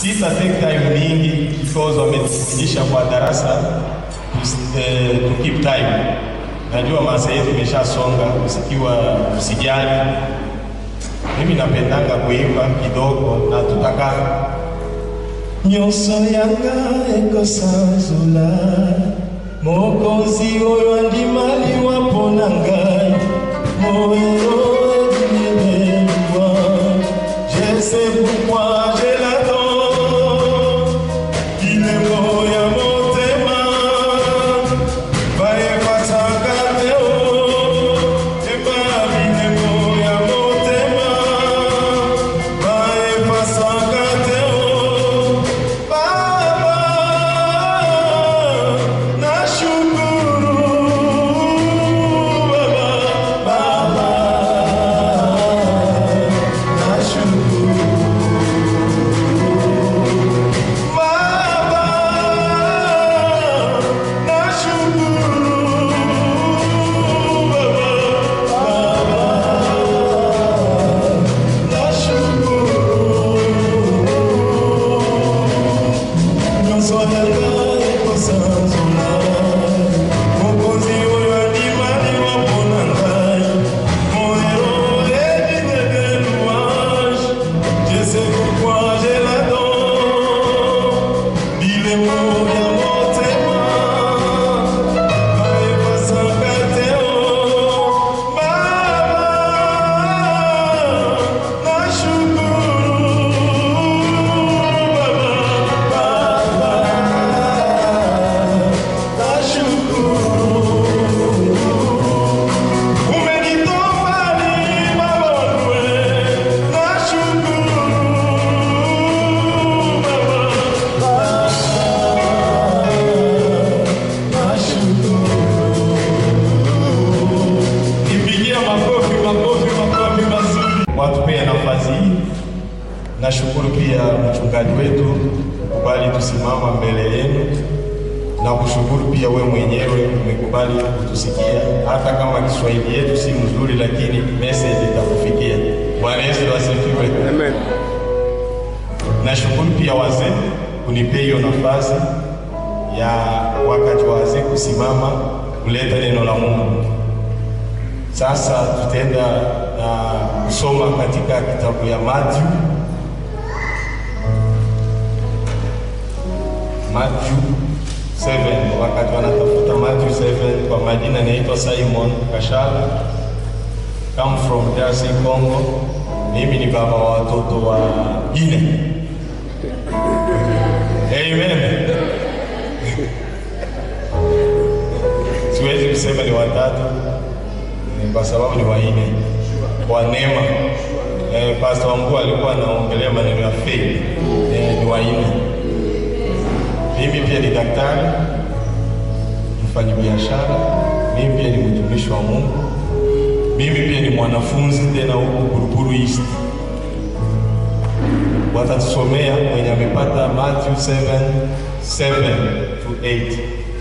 Sita take time mingi because wametufundisha kwa darasa eh, to keep time. Najua masaa yetu imeshasonga, usikiwa usijali. Mimi napendanga kuimba kidogo na tutaka nyonso yanga ekosanzula mokonzi oyo andimali wapona ngai moyo edinebelwa je sais pourquoi je l'attends bilembo ya motema bayebasaka te o eba bilembo ya motema bayebasaka te o baba nashukuru baba baba nashukuru baba nashukuru Je sais pourquoi j'ai la dent Bilemo ya motema bayebasaka te o baba nashukuru baba baba nashukuru umenitofali mabonwe nashukuru baba Nipigia makofi makofi makofi mazuri. Watupea nafasi hii. Nashukuru pia mchungaji wetu kubali tusimama mbele yenu na kushukuru pia we mwenyewe umekubali kutusikia, hata kama Kiswahili yetu si mzuri, lakini message itakufikia. Bwana Yesu asifiwe. Amen. Nashukuru pia wazee kunipea hiyo nafasi ya wakati wa wazee kusimama kuleta neno la Mungu. Sasa tutaenda na kusoma katika kitabu ya Matthew Matthew 7 wakati wanatafuta Matthew 7 kwa majina naitwa Simon Kashala come from DRC Congo mimi ni baba wa watoto wa ine Amen siwezi kusema ni watatu eh, kwa sababu ni waine kwa neema eh, Pastor Wambua alikuwa anaongelea maneno ya faith eh, ni waine mimi pia ni daktari, mfanyabiashara, mimi pia ni mtumishi wa Mungu, mimi pia ni mwanafunzi tena huku Buruburu East. Watatusomea mwenye amepata Matthew 7 7 to 8.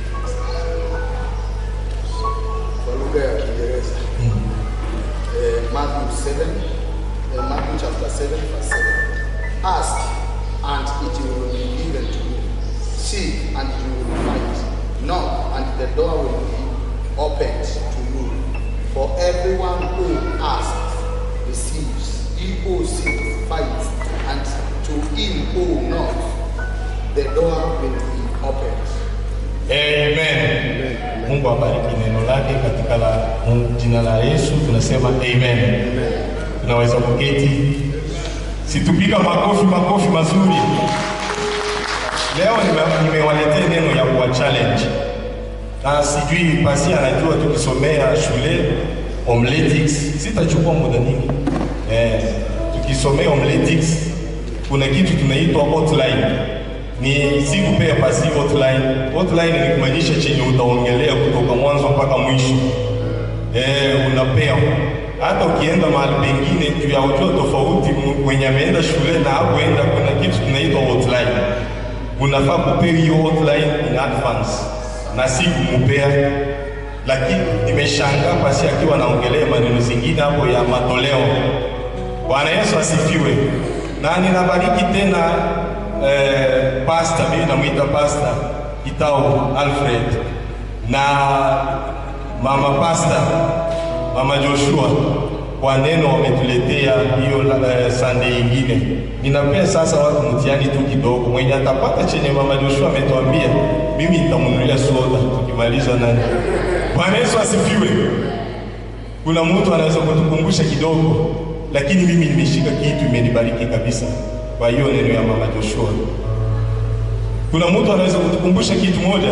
Kwa lugha ya Kiingereza. Eh, Matthew 7, eh, Matthew chapter 7 verse 7. Ask and it will be given to you. Seek and you will find. Knock and the door will be opened to you. For everyone who asks receives. He who seeks finds. And to him who knocks the door will be opened. Amen. Mungu abariki neno lake katika la, jina la Yesu tunasema amen. Tunaweza kuketi, situpiga makofi makofi mazuri. Leo nime- nimewaletea neno ya kuwa challenge, na sijui pasi anajua tukisomea shule homiletics, sitachukua muda nyingi eh, tukisomea homiletics kuna kitu tunaitwa outline ni si kupea pasi outline. Outline ni kumaanisha chenye utaongelea kutoka mwanzo mpaka mwisho. Eh, unapewa hata ukienda mahali pengine juu ya ujua tofauti, m- mwenye ameenda shule na hakuenda, kuna kitu tunaitwa outline. Unafaa kupewa hiyo outline in advance na si kumupea, lakini nimeshangaa pasi akiwa anaongelea maneno zingine hapo ya matoleo. Bwana Yesu asifiwe. Na ninabariki tena eh, pasta, mimi namwita pasta Kitao Alfred na mama pasta mama Joshua kwa neno wametuletea hiyo eh, Sunday ingine. Ninapea sasa watu mtihani tu kidogo, mwenye atapata chenye mama Joshua ametuambia, mimi nitamnunulia soda tukimaliza nani. Bwana Yesu asifiwe. Kuna mtu anaweza kutukumbusha kidogo, lakini mimi nimeshika kitu, imenibariki kabisa kwa hiyo neno ya mama Joshua. Kuna mtu anaweza kutukumbusha kitu moja?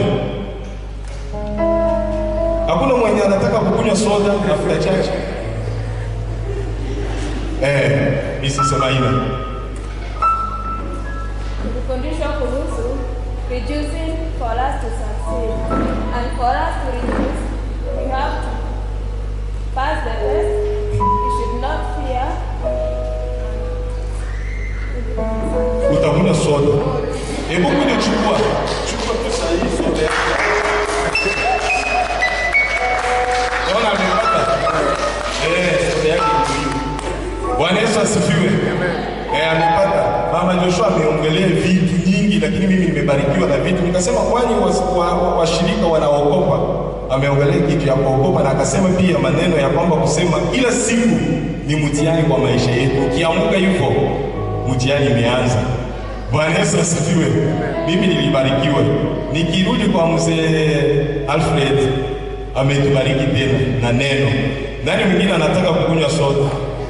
Hakuna mwenye anataka kukunywa soda mafuta chache? Eh, nisisema hivyo. Kufundishwa kuhusu reducing for us to succeed. And for us to reduce, we have to pass the test. We should not fear. Utakunywa soda. Hebu kuja chukua. Chukua tu saa hii soda yako. Naona amepata. Eh, soda yake ndio hiyo. Bwana Yesu asifiwe. Eh, amepata. Mama Joshua ameongelea vitu nyingi, lakini mimi nimebarikiwa na vitu. Nikasema kwani washirika wa, wa, washirika wanaokopa? Ameongelea kitu ya kuokopa na akasema pia maneno ya kwamba kusema kila siku ni mtihani kwa maisha yetu. Ukiamka hivyo, mtihani imeanza. Bwana Yesu asifiwe. Mimi nilibarikiwa. Nikirudi kwa mzee Alfred, ametubariki tena na neno. Nani mwingine anataka kukunywa soda?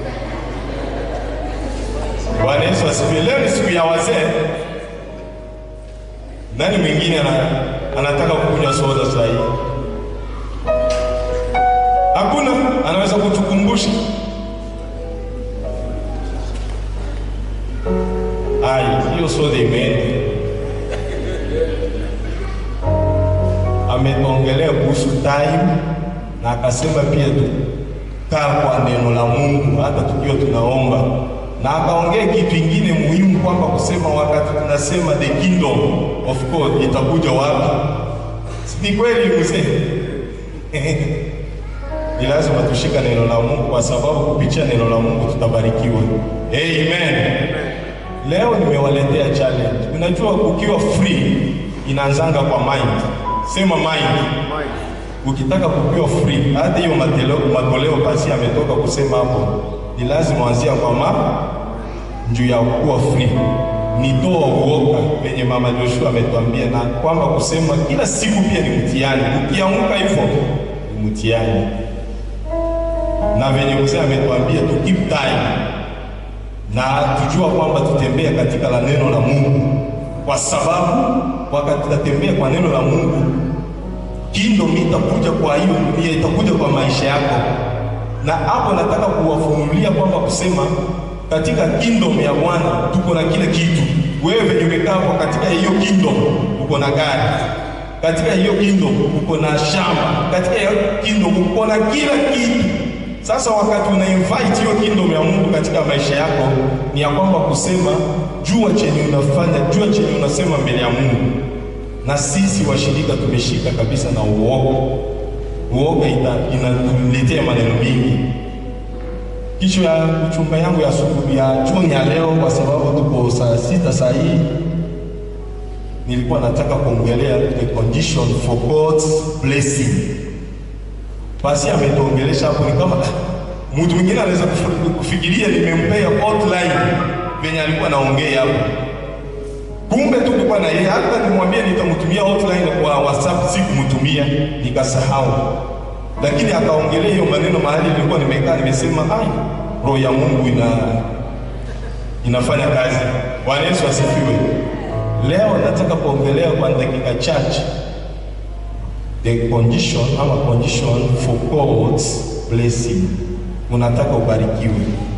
Bwana Yesu asifiwe. Leo ni siku ya wazee. Nani mwingine ana, anataka kukunywa soda saa hii? Hakuna anaweza kutukumbusha? Ai, hiyo soda imeenda. Ameongelea kuhusu time na akasema pia tukaa kwa neno la Mungu hata tukiwa tunaomba, na akaongea kitu kingine muhimu kwamba kusema wakati tunasema the kingdom of God itakuja wapi? Si ni kweli mzee? ni lazima tushika neno la Mungu kwa sababu kupitia neno la Mungu tutabarikiwa. Amen. Leo nimewaletea challenge. Unajua ukiwa free inaanzanga kwa mind. Sema mind. Ukitaka kukiwa free, hata hiyo matoleo matoleo basi ametoka kusema hapo, ni lazima anzia kwa ma juu ya kuwa free. Nitoa uoga venye mama Joshua ametuambia, na kwamba kusema kila siku pia ni mtihani. Ukiamka hivyo ni mtihani, na venye mzee ametuambia tu keep time na tujua kwamba tutembea katika la neno la Mungu, kwa sababu wakati tutatembea kwa neno la Mungu, kingdom itakuja kwa hiyo dunia, itakuja kwa maisha yako. Na hapo nataka kuwafunulia kwamba kusema katika kingdom ya Bwana tuko na kila kitu. Wewe venye umekaa hapo katika hiyo kingdom, uko na gari katika hiyo kingdom, uko na shamba katika hiyo kingdom, uko na kila kitu. Sasa wakati una invite hiyo kingdom ya Mungu katika maisha yako, ni ya kwamba kusema jua chenye unafanya, jua chenye unasema mbele ya Mungu. Na sisi washirika tumeshika kabisa na uoga. Uoga inatuletea maneno mengi. Kichwa ya uchumba yangu ya asubuhi ya jioni ya leo, kwa sababu tuko saa sita saa hii, nilikuwa nataka kuongelea the condition for God's blessing. Basi ametuongelesha hapo, ni kama mtu mwingine anaweza kufikiria nimempea outline venye alikuwa naongea hapo, kumbe tu kulikuwa na yeye. Hata nimwambie nitamtumia outline kwa WhatsApp, sikumtumia nikasahau, lakini akaongelea hiyo maneno mahali nilikuwa nimekaa, nimesema ai, roho ya Mungu ina inafanya kazi. Bwana Yesu asifiwe. Leo nataka kuongelea kwa dakika chache the condition ama condition for God's blessing. Unataka ubarikiwe,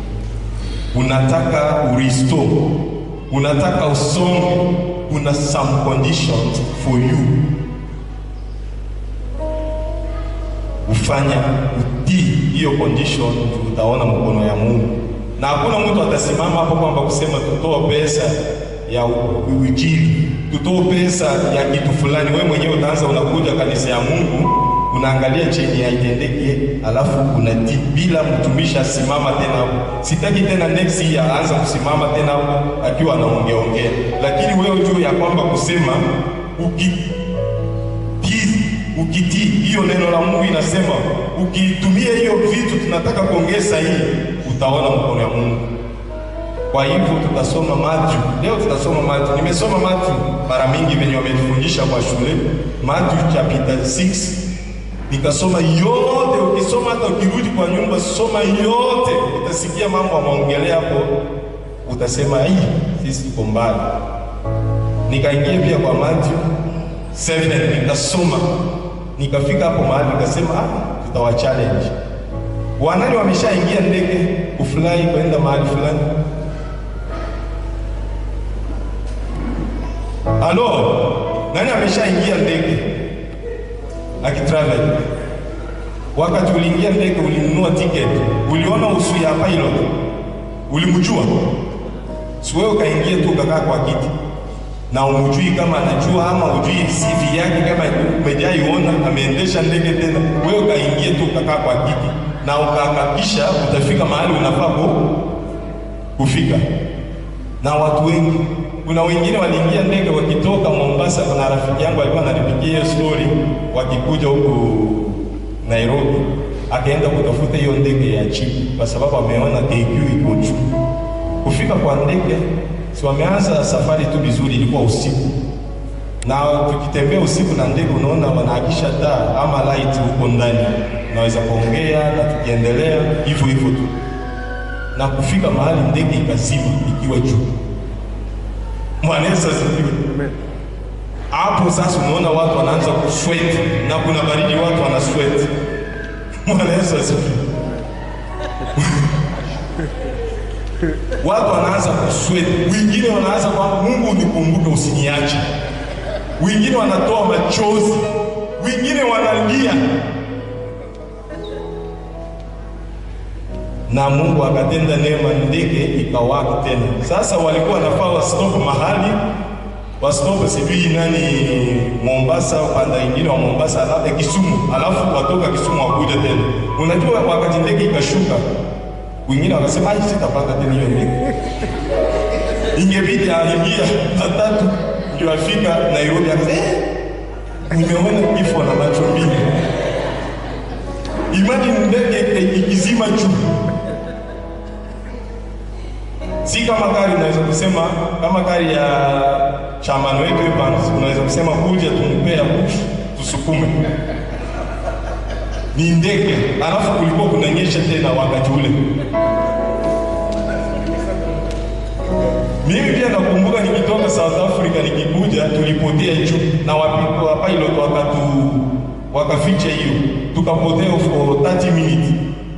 unataka uristo, unataka usonge, kuna some conditions for you ufanya utii hiyo condition, utaona mkono ya Mungu, na hakuna mtu atasimama hapo kwamba kusema tutoa pesa ya ujiri tutoe pesa ya kitu fulani. Wewe mwenyewe utaanza unakuja kanisa ya Mungu unaangalia cheni haitendeki, alafu unatii bila mtumishi asimama tena hapo. Sitaki tena next year aanza kusimama tena hapo akiwa anaongea ongea, lakini wewe juu ya kwamba kusema uki ukitii hiyo neno la Mungu inasema, ukitumia hiyo vitu tunataka kuongeza hii, utaona mkono ya Mungu. Kwa hivyo tutasoma Matthew leo, tutasoma Matthew. Nimesoma Matthew mara mingi venye wametufundisha kwa shule, Matthew chapter 6 nikasoma yote. Ukisoma hata ukirudi kwa nyumba, soma yote, utasikia mambo amaongelea hapo, utasema hii sisi tuko mbali. Nikaingia pia kwa Matthew 7 nikasoma, nikafika hapo mahali nikasema, ah, tutawa challenge wanani wameshaingia ndege kufurahi kwenda mahali fulani Halo, nani ameshaingia ndege akitravel? Wakati uliingia ndege, ulinunua ticket, uliona usu ya pilot, ulimjua? Si wewe ukaingia tu ukakaa kwa kiti na umjui kama anajua ama ujui CV yake kama umejaiona ameendesha ndege tena, wewe ukaingia tu ukakaa kwa kiti na ukahakikisha utafika mahali unafaa kufika. Na watu wengi kuna wengine waliingia ndege wakitoka Mombasa. Kuna rafiki yangu alikuwa ananipigia hiyo story, wakikuja huku Nairobi, akaenda kutafuta hiyo ndege ya chini kwa sababu ameona AQ iko juu. Kufika kwa ndege, si wameanza safari tu vizuri, ilikuwa usiku, na tukitembea usiku na ndege, unaona wanaakisha taa ama light huko ndani, naweza kuongea na tukiendelea hivyo hivyo tu, na kufika mahali ndege ikazima ikiwa juu. Bwana Yesu asifiwe. Hapo sasa unaona watu wanaanza kusweat na kuna baridi, watu wana sweat. Bwana Yesu asifiwe. Watu wanaanza kusweat, wengine wanaanza kwamba Mungu unikumbuke, usiniache. Wengine wanatoa machozi, wengine wanalia, na Mungu akatenda neema, ndege ikawaka tena. Sasa walikuwa wanafaa wastop mahali wastop, sijui nani Mombasa, upanda ingine wa Mombasa, alafu Kisumu, alafu watoka Kisumu wakuja tena. Unajua, wakati ndege ikashuka, wengine wakasema ai, sitapanda tena hiyo ndege, ingebidi aingia matatu ndio afika Nairobi. Akasema eh, nimeona kifo na macho mbili. Imagine ndege ikizima juu si kama gari unaweza kusema kama gari ya chamano wetu Evans, unaweza kusema kuja tumpea push tusukume. Ni ndege, alafu kulikuwa kunanyesha tena wakati ule. Mimi pia nakumbuka nikitoka South Africa nikikuja, tulipotea juu na wapiko pilot wakatu wakaficha hiyo, tukapotea for 30 minutes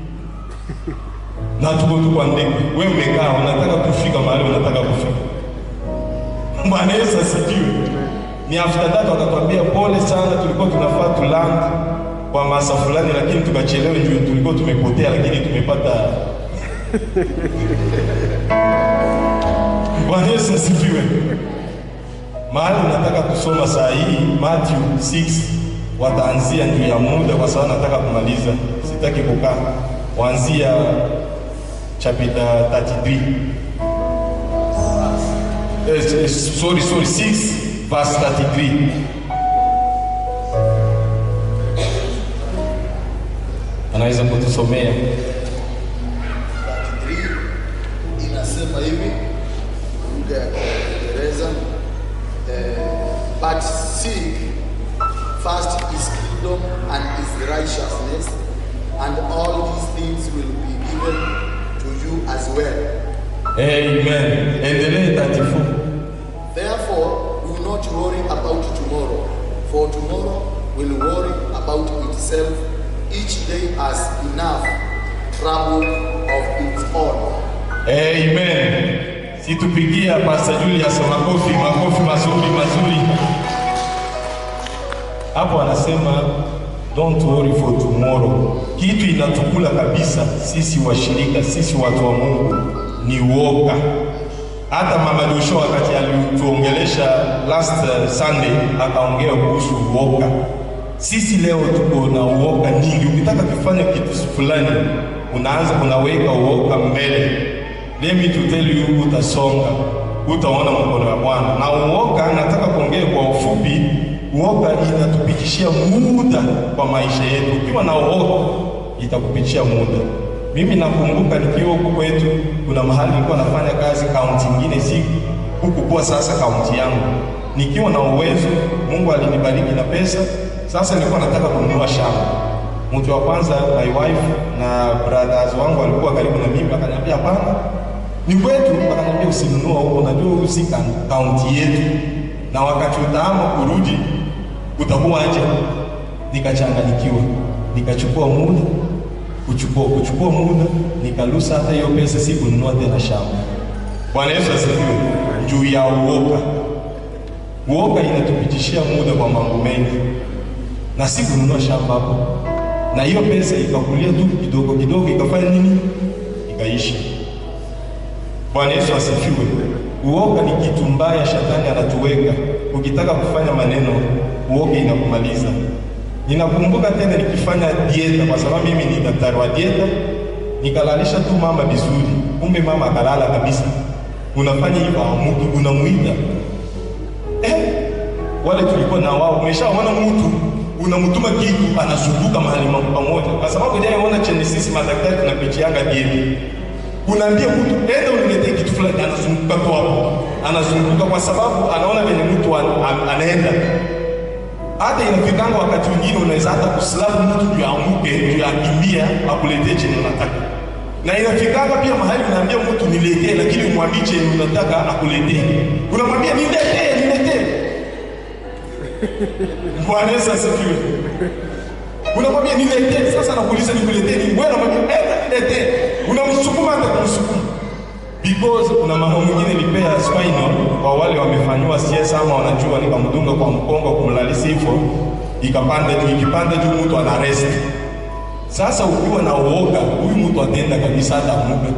na tuko tu kwa ndege, wewe umekaa unataka kufika mahali unataka kufika. Bwana Yesu asifiwe. Ni after that wakatuambia pole sana, tulikuwa tunafaa tu land kwa masa fulani, lakini tukachelewa juu tulikuwa tumepotea, lakini tumepata. Bwana Yesu asifiwe. Mahali unataka kusoma saa hii Matthew 6 wataanzia juu ya muda, kwa sababu nataka kumaliza, sitaki kukaa, waanzia chapter 33 eh, sorry sorry 6 verse 33 anaweza kutusomea 33 inasema hivi lugha ya Kiingereza eh, but seek first his kingdom and his righteousness and all these things will be given to you as well. Amen. Endelee 34. Therefore, do not worry about tomorrow, for tomorrow will worry about itself. Each day has enough trouble of its own. Amen. Situpigia Pastor Julius makofi, makofi mazuri mazuri. Hapo anasema don't worry for tomorrow. Kitu inatukula kabisa sisi washirika, sisi watu wa Mungu ni uoga. Hata Mama Joshua wakati alituongelesha last uh, Sunday akaongea kuhusu uoga. Sisi leo tuko na uoga nyingi. Ukitaka kufanya kitu fulani, unaanza unaweka uoga mbele. Let me to tell you, utasonga. utaona mkono wa Bwana. Na uoga, nataka kuongea kwa ufupi, uoga inatupitishia muda kwa maisha yetu. Ukiwa na uoga itakupitishia muda. Mimi nakumbuka nikiwa huku kwetu, kuna mahali nilikuwa nafanya kazi kaunti nyingine, si huku kwa sasa kaunti yangu, nikiwa na uwezo, Mungu alinibariki na pesa. Sasa nilikuwa nataka kununua shamba. Mtu wa kwanza my wife na brothers wangu walikuwa karibu na mimi, akaniambia hapana, ni kwetu. Akaniambia usinunua huko, unajua huyu si kaunti yetu, na wakati utaama kurudi utakuwa aje. Nikachanganyikiwa, nikachukua muda kuchukua kuchukua muda, nikalusa hata hiyo pesa, si kununua tena shamba. Bwana Yesu asifiwe. Juu ya uoga, uoga inatupitishia muda kwa mambo mengi, na si kununua shamba hapo, na hiyo pesa ikakulia tu kidogo kidogo, ikafanya nini? Ikaisha. Bwana Yesu asifiwe. Uoga ni kitu mbaya, shetani anatuweka. Ukitaka kufanya maneno, uoga inakumaliza. Ninakumbuka tena nikifanya dieta, kwa sababu mimi ni daktari wa dieta, nikalalisha tu mama vizuri, kumbe mama akalala kabisa. Unafanya hivyo amuki, unamuita eh, wale tulikuwa na wao, umeshaona mtu unamtuma kitu anazunguka mahali pamoja, kwa sababu jaona chenye sisi madaktari tunapitianga dieta unaambia mtu enda uniletee kitu fulani, anazunguka tu hapo, anazunguka kwa sababu anaona venye mtu an, an, anaenda. Hata inafikanga wakati mwingine unaweza hata kuslavu mtu juu amuke juu akimbia akuletee chenye unataka, na inafikanga pia mahali unaambia mtu niletee, lakini umwambie chenye unataka akuletee, unamwambia niletee, niletee. Bwana Yesu asifiwe. Unamwambia niletee, sasa nakuuliza nikuletee nini? Wewe unamwambia enda niletee, unamsukuma hata kumsukuma because kuna mama mwingine nilipea spinal kwa wale wamefanyiwa CS ama wanajua, nikamdunga kwa mkongo kumlalisa hivyo, ikapanda juu, ikipanda juu mtu ana rest. Sasa ukiwa na uoga, huyu mtu ataenda kabisa hata muda.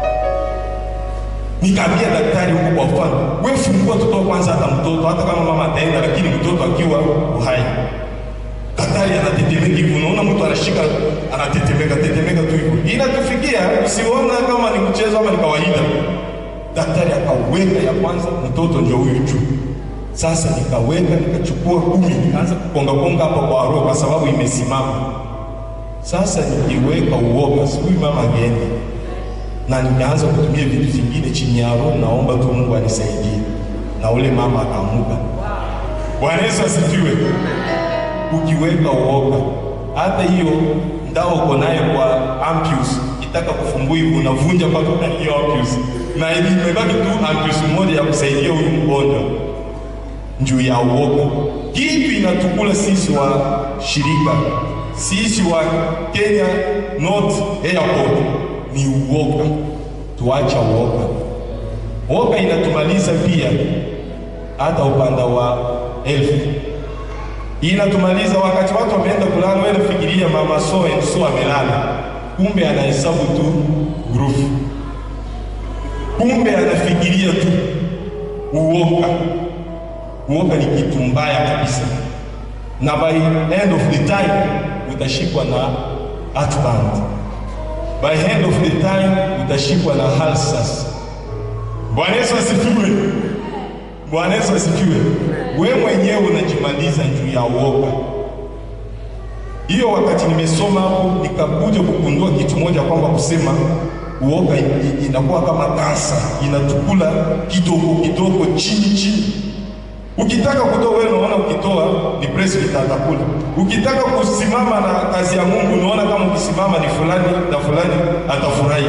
Nikaambia daktari huko kwa mfano, wewe fungua mtoto kwanza, hata mtoto hata kama mama ataenda, lakini mtoto akiwa uhai daktari anatetemeka hivi, unaona mtu anashika anatetemeka tetemeka tu hivyo, inatufikia usiona kama ni mchezo ama ni kawaida. Daktari akaweka ya kwanza, mtoto ndio huyu juu. Sasa nikaweka nikachukua kumi, nikaanza kukonga konga hapo kwa roho, kwa sababu imesimama. Sasa nikiweka uoga, sijui mama ageenda, na nikaanza kutumia vitu vingine chini ya roho, naomba tu Mungu anisaidie, na ule mama akaamuka. Bwana Yesu asifiwe ukiweka uoga, hata hiyo ndao uko naye kwa ampules itaka kufungua hivi, unavunja mpaka ndani hiyo ampules, na ili imebaki tu ampules moja ya kusaidia huyu mgonjwa juu ya uoga. Kitu inatukula sisi wa shirika, sisi wa Kenya North Airport ni uoga. Tuacha uoga. Uoga inatumaliza pia hata upanda wa elfu inatumaliza wakati watu wameenda kulala, wewe nafikiria mama so and so amelala, kumbe anahesabu tu grufu, kumbe anafikiria tu uoga. Uoga ni kitu mbaya kabisa, na by end of the time utashikwa na heartburn, by end of the time utashikwa na ulcers. Bwana Yesu asifiwe. Bwana Yesu asifiwe. We mwenyewe unajimaliza juu ya uoga. Hiyo wakati nimesoma hapo, nikakuja kugundua kitu moja kwamba kusema uoga inakuwa kama kansa, inatukula kidogo kidogo, chini chini. Ukitaka kutoa wewe, unaona ukitoa ni president atakula. Ukitaka kusimama na kazi ya Mungu, unaona kama ukisimama ni fulani na fulani atafurahi.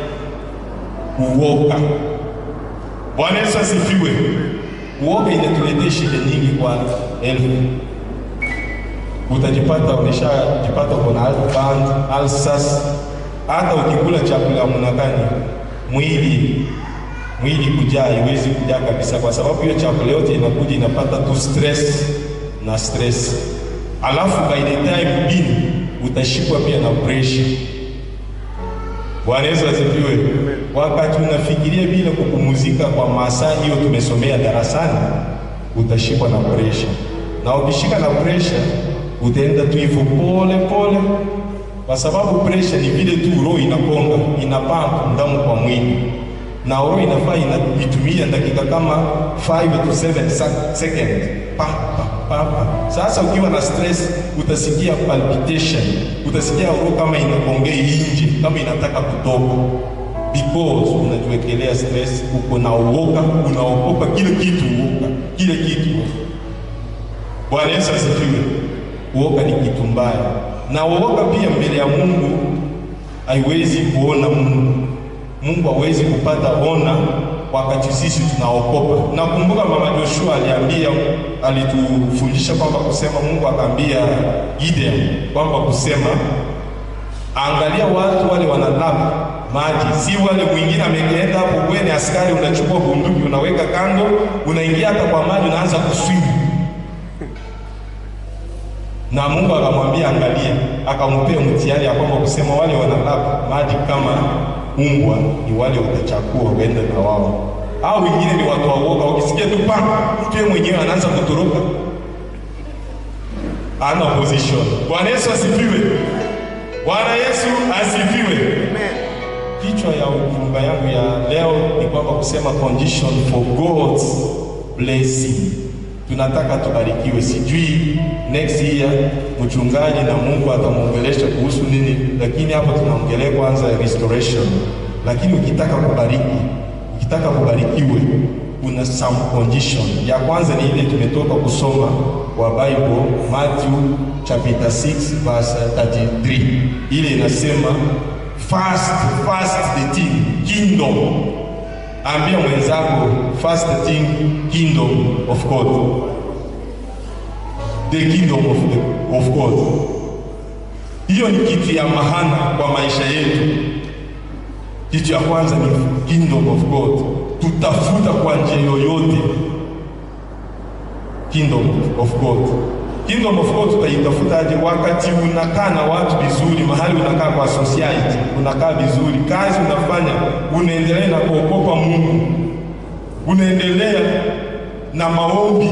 Uoga. Bwana Yesu asifiwe. Uoga inatuletea shida nyingi kwa elfu. Utajipata umeshajipata uko na heartburn, ulcers. Hata ukikula chakula mnakani mwili mwili kujaa, haiwezi kujaa kabisa, kwa sababu hiyo chakula yote inakuja inapata tu stress na stress, alafu by the time bin utashikwa pia na pressure. Bwana Yesu asifiwe. Wakati unafikiria bila kupumzika kwa masaa hiyo tumesomea darasani, utashikwa na pressure, na ukishika na pressure utaenda tu hivyo pole pole, kwa sababu pressure ni vile tu roho inakonga, inapampa damu kwa mwili. na roho inafaa inaitumia dakika kama 5 to 7 sec- seconds pa, pa, pa, pa. Sasa ukiwa na stress utasikia palpitation, utasikia roho kama inagongea nje, kama inataka kutoka because unajiwekelea stress, uko na uoga, unaogopa kile kitu, uoga kile kitu. Bwana Yesu asifiwe. Uoga ni kitu mbaya, na uoga pia mbele ya Mungu haiwezi kuona Mungu. Mungu hawezi kupata ona wakati sisi tunaokopa. Nakumbuka mama Joshua aliambia, alitufundisha kwamba kusema, Mungu akaambia Gideon kwamba kusema, angalia watu wale wanalapa maji, si wale mwingine ameenda hapo. Wewe ni askari, unachukua bunduki unaweka kando, unaingia hata kwa maji, unaanza kuswimu na Mungu akamwambia angalia, akampea mtihani ya kwamba kusema wale wanalapa maji kama umbwa ni wale utachakua uende na wao, au wengine ni watu waoga, wakisikia tu pa mtu yeye mwenyewe anaanza kutoroka, ana position. Bwana Yesu asifiwe. Bwana Yesu asifiwe. Kichwa ya ujumbe yangu ya leo ni kwamba kusema condition for God's blessing. Tunataka tubarikiwe. Sijui next year mchungaji na Mungu atamwongelesha kuhusu nini, lakini hapo tunaongelea kwanza restoration. Lakini ukitaka kubariki, ukitaka kubarikiwe, kuna some condition. Ya kwanza ni ile tumetoka kusoma wa Bible Matthew chapter 6 verse 33. Ile inasema First, first the thing, kingdom. Ambia mwenzako first thing, kingdom of God. The kingdom of, the, of God. Hiyo ni kitu ya mahana kwa maisha yetu. Kitu ya kwanza ni kingdom of God. Tutafuta kwa njia yoyote kingdom of God. Kingdom of God tutaitafutaje? Wakati unakaa na watu vizuri, mahali unakaa kwa society, unakaa vizuri, kazi unafanya, unaendelea na kuogopa Mungu, unaendelea na maombi.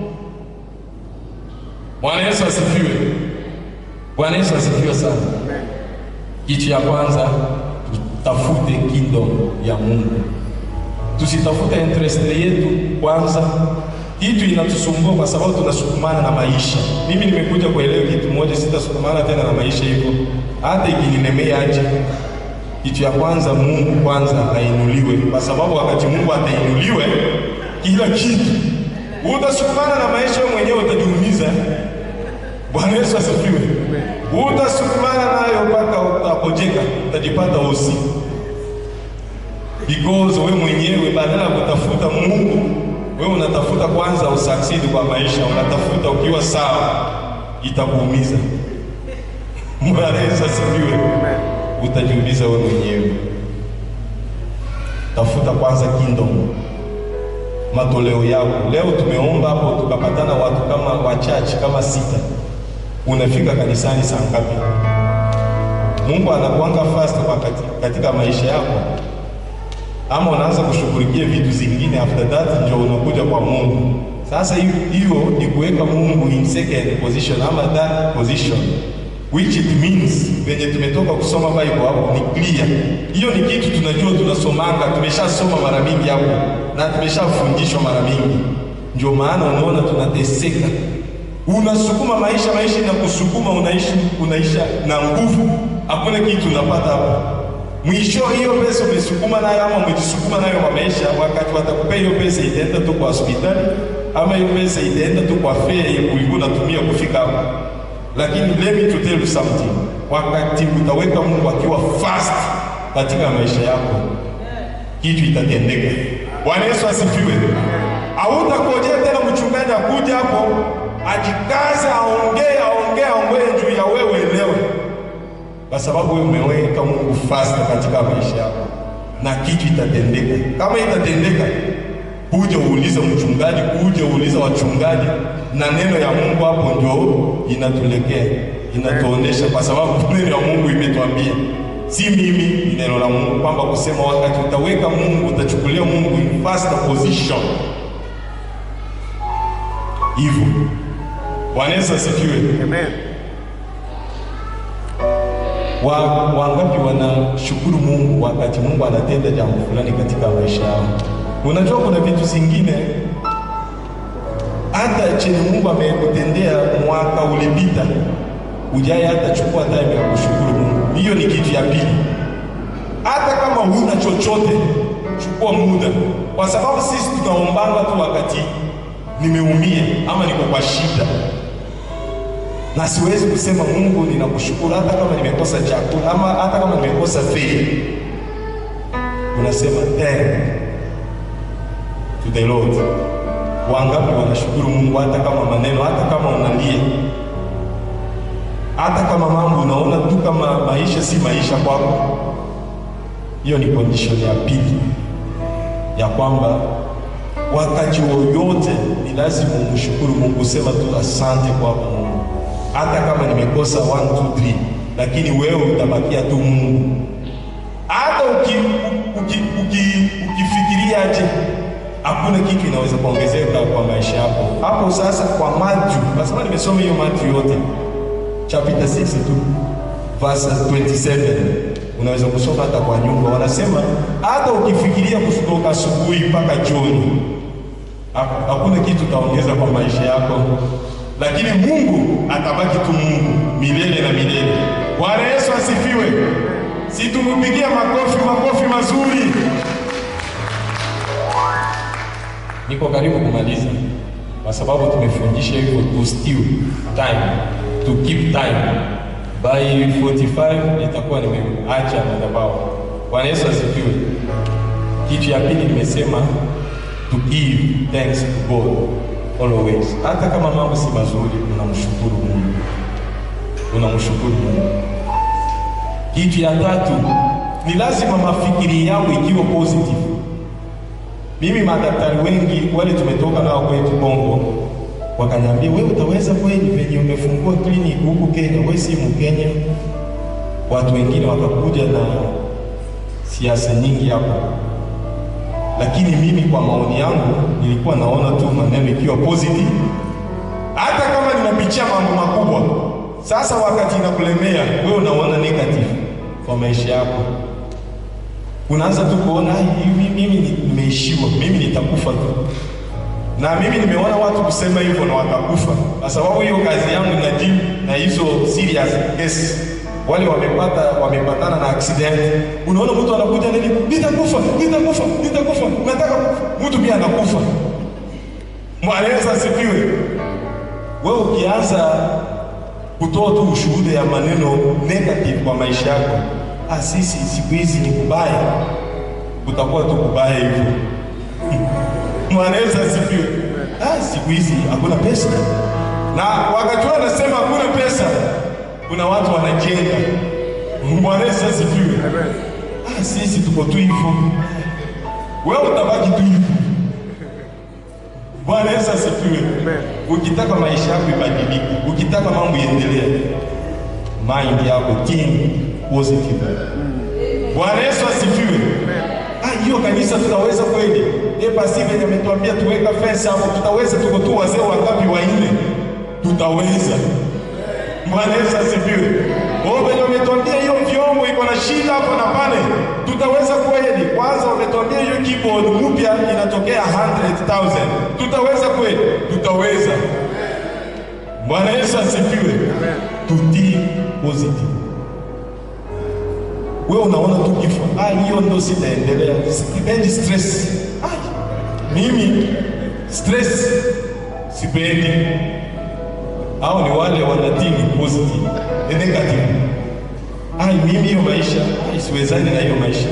Bwana Yesu asifiwe. Bwana Yesu asifiwe sana. Kitu ya kwanza tutafute kingdom ya Mungu, tusitafute interest yetu kwanza kitu inatusumbua kwa sababu tunasukumana na maisha. Mimi nimekuja kuelewa kitu moja, sitasukumana tena na maisha hivyo, hata ikinilemea aje. Kitu ya kwanza, Mungu kwanza ainuliwe, kwa sababu wakati Mungu atainuliwe, kila kitu utasukumana na maisha, wewe mwenyewe utajiumiza. Bwana Yesu asifiwe. Utasukumana nayo mpaka utapojeka, utajipata usi because wewe mwenyewe badala ya kutafuta Mungu wewe unatafuta kwanza usucceed kwa maisha, unatafuta ukiwa sawa, itakuumiza. Bwana Yesu asifiwe. Utajiumiza wewe mwenyewe. Tafuta kwanza kingdom, matoleo yako. Leo tumeomba hapo, tukapatana watu kama wachache kama sita. Unafika kanisani saa ngapi? Mungu anakuanga fast kwa katika maisha yako ama unaanza kushughulikia vitu zingine, after that ndio unakuja kwa Mungu. Sasa hiyo ni kuweka Mungu in second position ama that position which it means, venye tumetoka kusoma Bible hapo ni clear. Hiyo ni kitu tunajua, tunasomanga, tumeshasoma mara mingi hapo na tumeshafundishwa mara mingi. Ndio maana unaona tunateseka, unasukuma maisha, maisha inakusukuma, unaishi unaisha na nguvu, hakuna kitu unapata hapo mwisho hiyo pesa umesukuma nayo ama umejisukuma nayo kwa maisha, wakati watakupea hiyo pesa itaenda tu kwa hospitali ama hiyo pesa itaenda tu kwa fare ulikuwa unatumia kufika hapo. Lakini let me to tell you something, wakati utaweka Mungu akiwa first katika maisha yako, kitu itatendeka. Bwana Yesu asifiwe. Hautakojea tena mchungaji akuja hapo ajikaze aongee aongee aongee juu ya wewe elewe kwa sababu wewe umeweka Mungu first katika maisha yako, na kitu itatendeka. Kama itatendeka, kuja uulize mchungaji, kuja uulize wachungaji, na neno ya Mungu hapo ndio inatulekea inatuonesha, kwa sababu neno ya Mungu imetuambia, si mimi, ni neno la Mungu kwamba kusema wakati utaweka Mungu, utachukulia Mungu in first position. Hivyo Bwana Yesu asifiwe. Amen. Wa, wangapi wanashukuru Mungu wakati Mungu anatenda jambo fulani katika maisha yao? Unajua kuna vitu zingine hata chenye Mungu amekutendea mwaka ulipita, ujai hata chukua time ya kushukuru Mungu. Hiyo ni kitu ya pili. Hata kama huna chochote, chukua muda, kwa sababu sisi tunaombanga tu wakati nimeumia ama niko kwa shida, na siwezi kusema Mungu ninakushukuru hata kama nimekosa chakula ama hata kama nimekosa fedha. Unasema thank to the Lord. Wangapi wanashukuru Mungu hata kama maneno, hata kama unalia, hata kama mambo unaona tu kama maisha si maisha kwako. Hiyo ni condition ya pili ya kwamba wakati wowote ni lazima umshukuru Mungu, sema tu asante kwako Mungu, hata kama nimekosa 1 2 3, lakini wewe utabakia tu Mungu. Hata uki, uki, uki, ukifikiria aje hakuna kitu inaweza kuongezeka kwa maisha yako hapo. Sasa kwa Matthew, kwa sababu nimesoma hiyo Matthew yote chapter 6 tu verse 27 unaweza kusoma hata kwa nyumba. Wanasema hata ukifikiria kutoka asubuhi mpaka jioni, hakuna kitu utaongeza kwa maisha yako, lakini Mungu atabaki tu Mungu milele na milele. Bwana Yesu asifiwe! Si tumupigia makofi, makofi mazuri. Niko karibu kumaliza, kwa sababu tumefundisha hivyo to steal time, to keep time by 45 itakuwa nimeacha madhabahu. Bwana Yesu asifiwe. Kitu ya pili nimesema to give thanks to God always, hata kama mambo si mazuri, unamshukuru Mungu, unamshukuru Mungu. Kitu ya tatu ni lazima mafikiri yao ikiwa positive. Mimi madaktari wengi wale tumetoka nao kwetu Kongo wakaniambia, wewe utaweza kweli venye umefungua kliniki huku Kenya, wewe si Mkenya. Watu wengine wakakuja na siasa nyingi hapa, lakini mimi kwa maoni yangu nilikuwa naona tu maneno ikiwa positive, hata kama ninapitia mambo makubwa. Sasa wakati inakulemea wewe, unaona negative kwa maisha yako unaanza tu kuona hivi, mimi nimeishiwa, mimi nitakufa tu. Na mimi nimeona watu kusema hivyo na watakufa, kwa sababu hiyo kazi yangu na deal na hizo serious cases. Wale wamepata wamepatana na accident, unaona mtu anakuja nini, nitakufa, nitakufa, nitakufa, nataka mtu pia anakufa. Bwana Yesu asifiwe. Wewe ukianza kutoa tu ushuhuda ya maneno negative kwa maisha yako Ah, sisi siku hizi ni kubaya, kutakuwa tu kubaya hivyo. Bwana Yesu asifiwe. Ah, siku hizi hakuna pesa, na wakati wao wanasema hakuna pesa, kuna watu wanajenga. Bwana Yesu asifiwe. Ah, sisi tuko tu hivyo, wewe utabaki tu hivyo. Bwana Yesu asifiwe. Ukitaka maisha yako ibadilike, ukitaka mambo iendelee, mind yako think positive. Bwana Yesu asifiwe. Ah, hiyo kanisa tutaweza kweli? Eh, basi venye ametuambia tuweka fence hapo, tutaweza? Tuko tu wazee wangapi? Wanne. Tutaweza. Bwana Yesu asifiwe. Wao venye wametuambia hiyo vyombo iko na shida hapo na pale, tutaweza kweli? Kwanza wametuambia hiyo keyboard mpya inatokea 100,000. Tutaweza kweli? Tutaweza. Bwana Yesu asifiwe. Tutii positive wewe unaona tu kifo, ah, hiyo ndo sitaendelea, sipendi stress. Ah, mimi stress sipendi. Au ni wale wanatini positive na negative. Ah, mimi hiyo maisha ah, siwezani na hiyo maisha.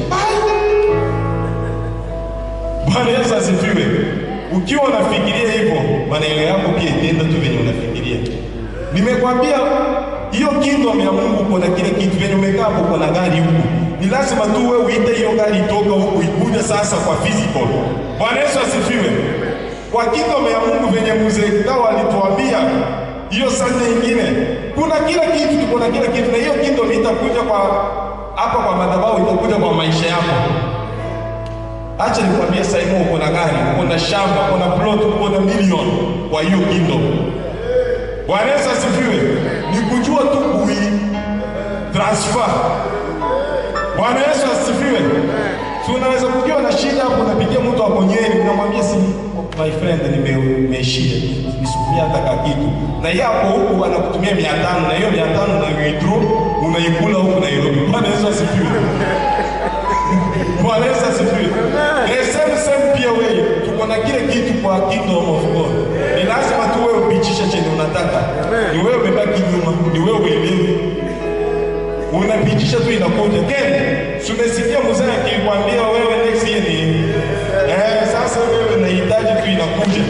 Bwana Yesu asifiwe. Ukiwa unafikiria hivyo, maneno yako pia itaenda tu venye unafikiria. Nimekwambia hiyo kingdom ya Mungu uko na kile kitu venye umekaa hapo, uko na gari huku, ni lazima tu wewe uite hiyo gari itoka huku ikuja sasa kwa physical. Bwana Yesu asifiwe. Kwa kingdom ya Mungu venye mzee Kao alituambia hiyo sasa ingine, kuna kila kitu, tuko na kila kitu, na hiyo kingdom itakuja kwa hapa kwa madhabahu, itakuja kwa maisha yako. Acha nikwambie, sasa hivi uko na gari, uko na shamba, uko na plot, uko na milioni kwa hiyo kingdom. Bwana Yesu asifiwe. Ni kujua tu kui transfer. Bwana Yesu asifiwe. Si unaweza kukiwa na shida hapo, unapigia mtu ako Nyeri, unamwambia si my friend, nime- nimeishia nisukumia hata ka kitu, na yeye hapo huku anakutumia mia tano na hiyo mia tano na withdraw unaikula huku Nairobi. Bwana Yesu asifiwe. Bwana Yesu asifiwe. The same same pia wewe, tuko na kile kitu kwa kingdom of God. Ni lazima tu wewe upitishe chenye unataka. Ni wewe umebaki nyuma, ni wewe uelewe. Unapitisha tu inakuja. Ken, tumesikia mzee akikwambia wewe next year ni eh, sasa wewe unahitaji tu inakuja.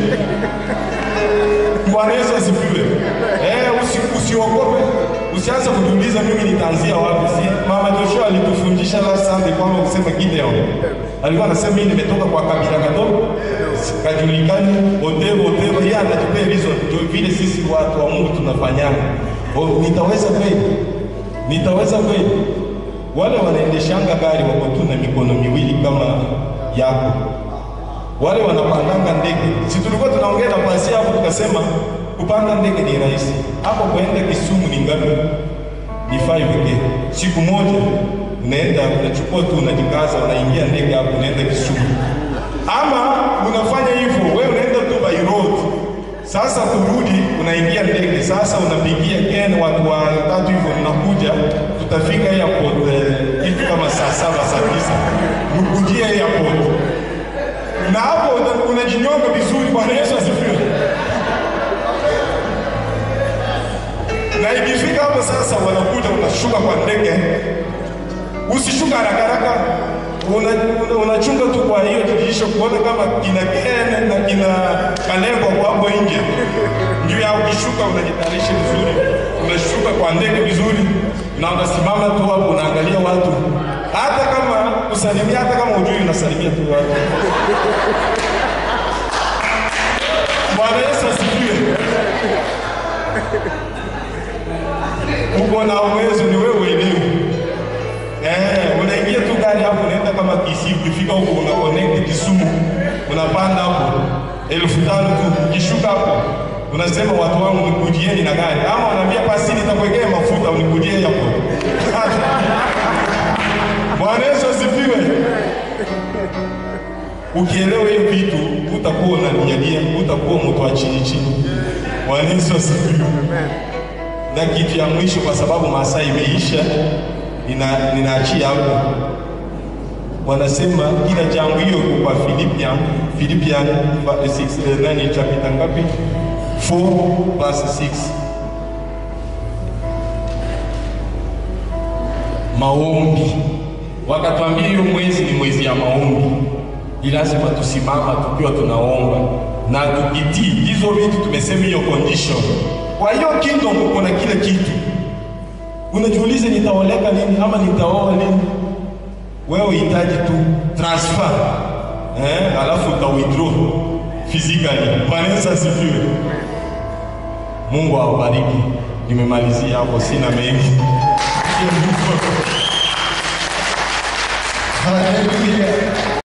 Bwana Yesu asifiwe. Eh, usi, usiogope. Usianze kujiuliza mimi nitaanzia wapi. Si Mama Joshua alitufundisha last Sunday kwamba kusema Gideon. Alikuwa anasema mimi nimetoka kwa kabila kadogo. Kajulikani Odebo Odebo yeye anatupea reason ndio vile sisi watu wa Mungu tunafanyana. Oh, nitaweza kweli? Nitaweza kweli? Wale wanaendeshanga gari wako tu na mikono miwili kama yako wale wanapandanga ndege, si tulikuwa tunaongea na pasi hapo, tukasema kupanda ndege ni rahisi. Hapo kuenda Kisumu ni ngapi? Ni 5k. Siku moja unaenda unachukua tu, unajikaza, unaingia ndege hapo, unaenda Kisumu. Ama unafanya hivyo, wewe unaenda tu by road. Sasa kurudi, unaingia ndege. Sasa unapigia Ken, watu watatu hivyo, mnakuja, tutafika airport eh, kitu kama saa saba saa tisa, mkujie airport na hapo una- unajinyonga vizuri. Bwana Yesu asifiwe. Na ikifika hapo sasa, wanakuja unashuka kwa ndege, usishuka haraka haraka, unachunga una, unachunga tu kwa hiyo dirisha kuona kama kina Ken na kina Kalebo kwa hapo nje, ndio ya ukishuka unajitayarisha vizuri, unashuka kwa ndege vizuri, na unasimama tu hapo unaangalia watu, hata kama kusalimia, hata kama ujui, unasalimia tu watu. Bwana Yesu asifiwe. Uko na uwezo, ni wewe mwenyewe. Eh, unaingia tu gari hapo, unaenda kama Kisii, ukifika huko una connect Kisumu, unapanda hapo elfu tano tu, ukishuka hapo unasema watu wangu nikujieni na gari, ama unaambia pasi nitakuwekea mafuta unikujie hapo. Bwana Yesu asifiwe. Ukielewa hiyo vitu utakuwa unanialia, utakuwa mtu wa chini chini. Bwana Yesu asifiwe. Na kitu ya mwisho, kwa sababu masaa imeisha, nina ninaachia hapo. Wanasema kila jambo hiyo iko kwa Philippian Philippian 6 nani chapter ngapi? 4 verse 6. Maombi. Wakatuambia hiyo mwezi ni mwezi ya maombi ni lazima tusimama tukiwa tunaomba na tukitii hizo vitu. Tumesema hiyo condition. Kwa hiyo kingdom kuna kile kitu. Unajiuliza, nitaoleka lini ama nitaoa lini? Wewe uhitaji tu transfer eh, alafu uta withdraw physically. Bwana Yesu asifiwe. Mungu awabariki. Nimemalizia hapo, sina mengi. Hallelujah.